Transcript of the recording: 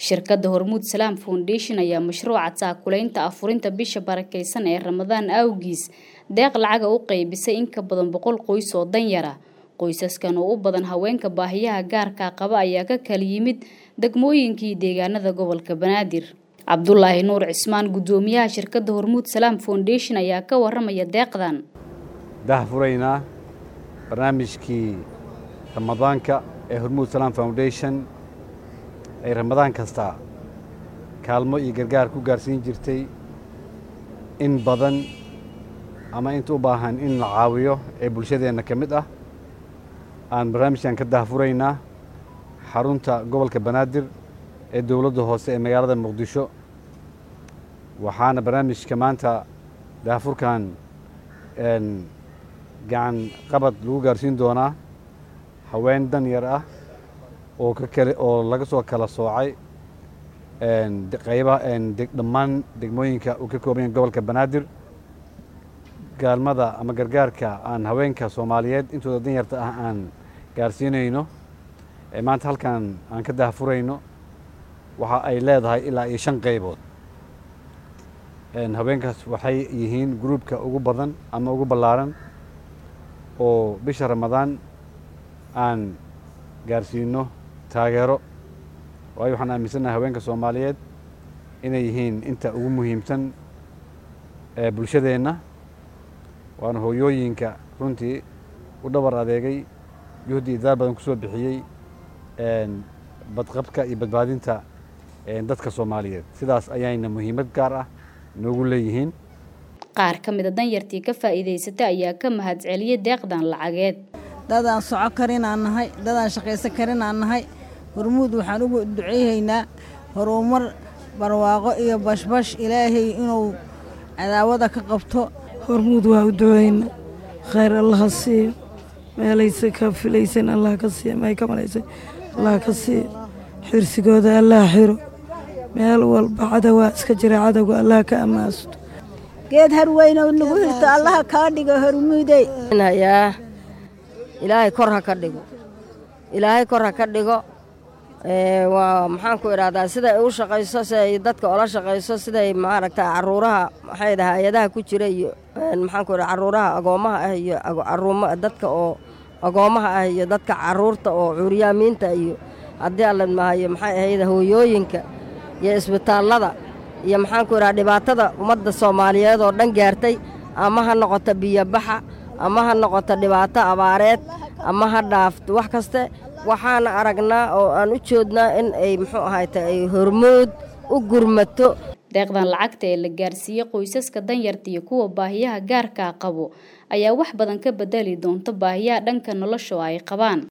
shirkadda hormuud salaam foundation ayaa mashruuca taakulaynta afurinta bisha barakeysan ee ramadaan awgiis deeq lacaga u qeybisay in ka badan boqol qoys oo danyara qoysaskan oo u badan haweenka baahiyaha gaarka qaba ayaa ka kala yimid degmooyinkii deegaanada gobolka banaadir cabdulaahi nuur cismaan guddoomiyaha shirkadda hormuud salaam foundation ayaa ka waramaya deeqdan dahfuraynaa barnaamijkii ramadaanka ee hormuud salaam foundation ay ramadaan kasta kaalmo iyo gargaar ku gaarsiin jirtay in badan ama inta u baahan in la caawiyo ee bulshadeenna ka mid ah aan barnaamijkan ka daahfuraynaa xarunta gobolka banaadir ee dowladda hoose ee magaalada muqdisho waxaana barnaamijka maanta daahfurkan gacan qabad lagu gaarsiin doonaa haween dan yar ah oo ka kale oo laga soo kala soocay qaybaha dhammaan degmooyinka uu ka kooban yahay gobolka banaadir gaalmada ama gargaarka aan haweenka soomaaliyeed intooda dan yarta ah aan gaarsiinayno ee maanta halkan aan ka daahfurayno waxa ay leedahay ilaa iyo shan qaybood haweenkaas waxay yihiin gruubka ugu badan ama ugu ballaaran oo bisha ramadaan aan gaarsiino taageero waayo waxaan aaminsannahay haweenka soomaaliyeed inay yihiin inta ugu muhiimsan ee bulshadeenna waana hooyooyinka runtii u dhabar adeegay juhdi idaar badan ku soo bixiyey badqabka iyo badbaadinta dadka soomaaliyeed sidaas ayayna muhiimad gaar ah noogu leeyihiin qaar ka mida danyartii ka faa'iidaysata ayaa ka mahadceliyey deeqdan lacageed dadaan soco karin aan nahay dadaan shaqaysan karin aan nahay hormuud waxaan ugu duceyhaynaa horumar barwaaqo iyo bashbash ilaahay inuu cadaawada ka qabto hormuud waa u duceyna khayr allaha siiyo meelaysa ka filaysan allah ka siiya may ka malaysay allah ka siiyo xirsigooda allah xiro meel walba cadowaa iska jira cadowga allah ka ammaasto geed harweynow nagu hirto allaha kaa dhigo hormuudey hayaa ilaahay kor ha ka dhigo ilaahay kor ha ka dhigo waa maxaan ku idhahdaa siday u shaqayso siday dadka ola shaqayso siday maaragta caruuraha maxay dhaha hay-adaha ku jira iyo maxaan ku idhaha caruuraha agoommaha ah iyo caruuma dadka oo agoommaha ah iyo dadka caruurta oo cuuryaamiinta iyo haddii alla mahayo maxay ahayd hooyooyinka iyo isbitaallada iyo maxaan ku idhaha dhibaatada ummadda soomaaliyeed oo dhan gaartay ama ha noqoto biyobaxa ama ha noqoto dhibaato abaareed ama ha dhaafto wax kaste waxaana aragnaa oo aan u joodnaa in ay muxuu ahayta ay hormood u gurmato deeqdan lacagta ee la gaarsiiyey qoysaska danyarta iyo kuwa baahiyaha gaarkaa qabo ayaa wax badan ka bedeli doonta baahiyaha dhanka nolosha oo ay qabaan